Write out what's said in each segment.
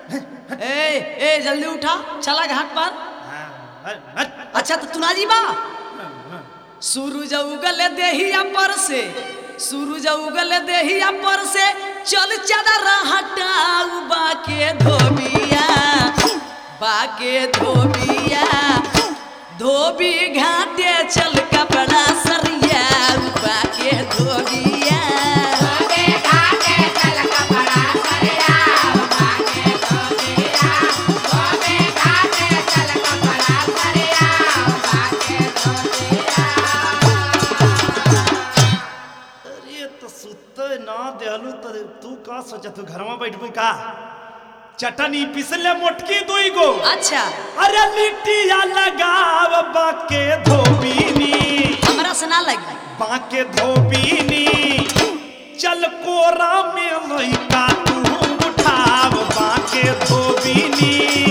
ए ए जल्दी उठा चला घाट पर अच्छा तो तू ना जी बा सूरज उगल देहिया पर से सूरज उगल देहिया पर से चल चादर हटाऊ बाके धोबिया बाके धोबिया धोबी घाटे चल कपड़ा सरिया बाके धोबिया अरे तो सुते ना देहलू तो तू का सोचा तू घर में बैठबू का चटनी पिसले मोटकी दुई गो अच्छा अरे लिट्टिया लगाव बाके धोबीनी हमरा से ना लगी बाके धोबीनी चल कोरा में लइका तू उठाव बाके धोबीनी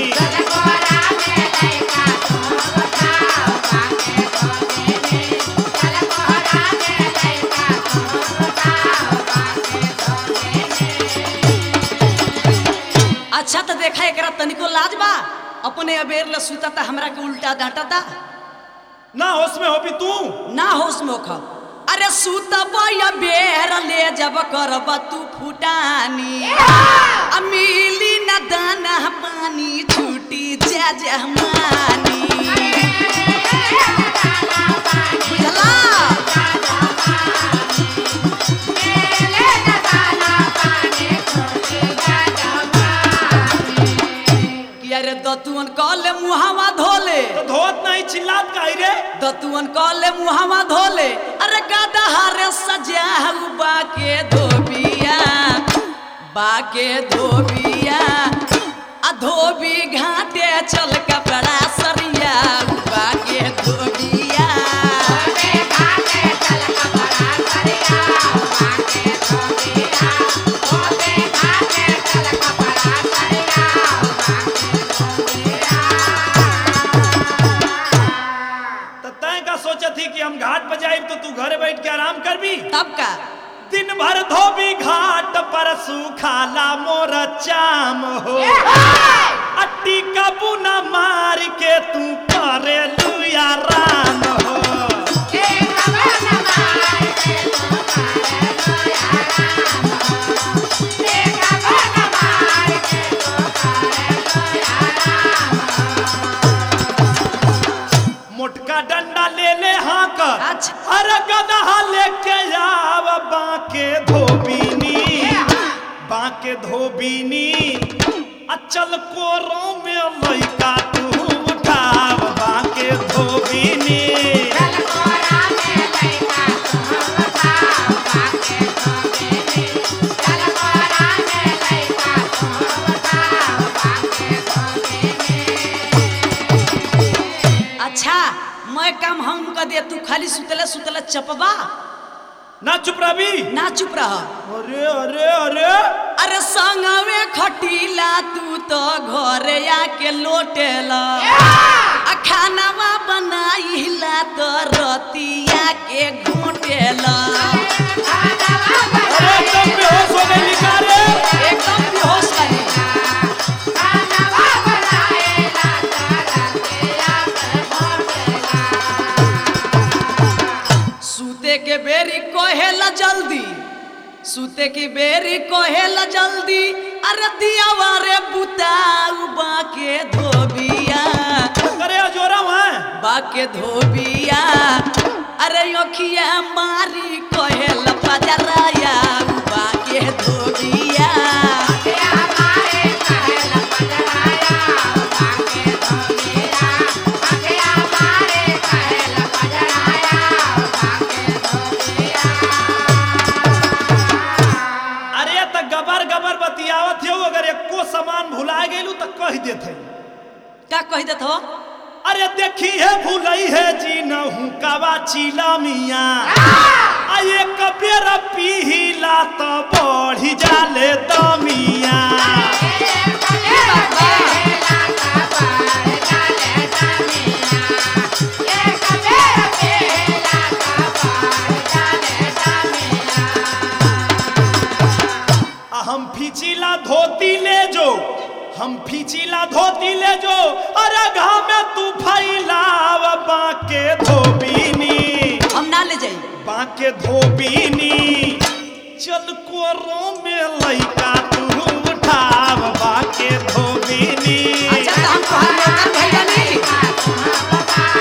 अच्छा तो देखा एकरा तनिको लाज बा अपने अबेर ल सुता था हमरा के उल्टा डांटा था ना होश में होबी तू ना होश में खा अरे सुतब या बेर ले जब करब तू फुटानी आ मिली न दाना पानी छूटी जा जहमानी बुझला कि अरे दतुअन कहले मुहावा धोले तो धोत नहीं चिल्लात काई रे दतुअन कहले मुहावा धोले अरे गदहारे सजाऊ बाके धोबिया बाके धोबिया आ धोबी घाटे चल कपड़ा सरिया बाके धोबिया तो तय का सोचा थी कि हम घाट पर जाए तो तू घरे बैठ के आराम कर भी तब का दिन भर धोबी घाट पर सुखाला मोर चाम हो अट्टी का बुना मार के तू करे लुया राम हो मोटका डंडा ले ले हाँ कर अच्छा। अरे गदहा लेके आव बाके धोबीनी बाके धोबीनी अचल कोरो में लइका तू उठाव बाके धोबीनी अच्छा मैं काम हम कर दे तू खाली सुतले सुतले चपबा ना चुप रही ना चुप रह अरे अरे अरे अरे संगवे खटीला तू तो घरे आके लोटेला आ खानावा बनाइला तो रतिया के घोटेला अरे एकदम बेहोश हो गई लिखा रे एकदम बेहोश वाली सूते के बेरी कहेला जल्दी सूते की बेरी कहेला जल्दी अरे दियावा रे बुताऊ बाके धोबिया अरे जोरा वहाँ बाके धोबिया अरे अखिया मारी कहेला पजराया बाके धोबिया अरे त गबर गबर बतियावत हो अगर एको सामान भुला गेलू त कह देते का कह देत हो अरे देखी है भूलई है जी नहू कवा चीला मिया आ एक बेर पीला त बढ़ी जाले दमिया आ हम फिचिला धोती ले जो हम फीचिला धोती ले जो अरे घाम में तू फैलाव बाके धोबीनी हम ना ले जाई बाके धोबीनी चल कोरो में लइका तू उठाव बाके धोबीनी अच्छा तो हम तोहार नौकर भइल बानी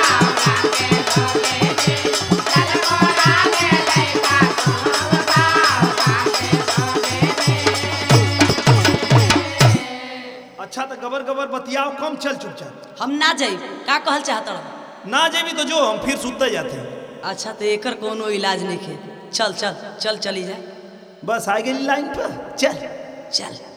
अच्छा तो गबर गबर बतियाओ कम चल चुपचाप हम ना जाई का कहल चाहत रह ना जेबी तो जो हम फिर सुते जाते अच्छा तो एकर कोनो इलाज नहीं खे चल चल चल चली जा बस आ गई लाइन पर चल चल